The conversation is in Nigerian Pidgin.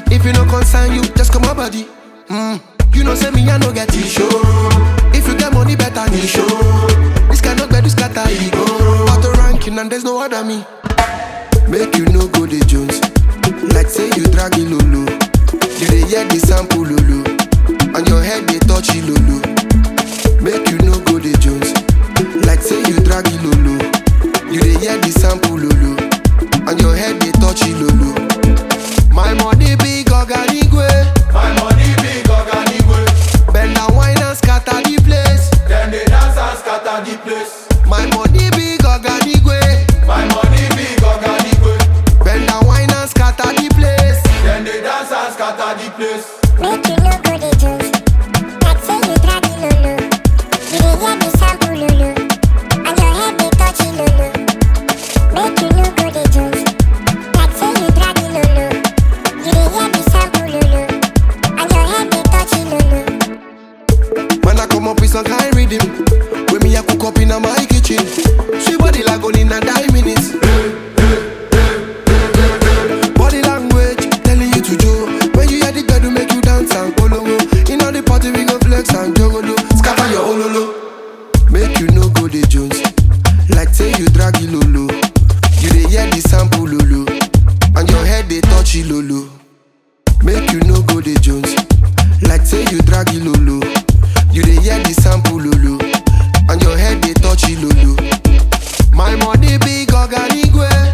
If you no concern you, just come my body. Mm. You know say me I no get issue. If you get money better me show. This cannot be this scatter ego. Auto ranking and there's no other me. Make you no go the Jones. Like say you drag it lolo. You dey hear the sample lolo. And your head they touch it lolo. Make you no go the Jones. Like say you drag it lolo. You dey hear the sample lolo. And your head they touch it lolo. My money big organigwe. My money big organigwe. Bend and wine and scatter the place. Dem dey dance and scatter the place. My money big organigwe. My money big organigwe. Bend and wine and scatter the place. Dem dey dance and scatter the place. Make you no go dey juice. Like say you drag it lolo. You dey hear the sample lolo. And your head dey touch it lolo. Make you no go dey juice. Like say you drag it lolo. You dey hear the sample lolo. And your head dey touch it lolo. Man, I come up with some kind rhythm. When me, I cook up in my kitchen. Sweet body like only in a nine minutes. Body language telling you to do. When you hear the girl to make you dance and polongo. In all the party, we go flex and jogolo. Scatter your ololo. Make you no go the Jones. Like say you drag it lolo. You dey hear the sample lolo. And your head they touch it lolo. Make you no go the Jones. Like say you drag it lolo. You dey hear the sample lolo. And your head they touch it lolo. My money big organigwe.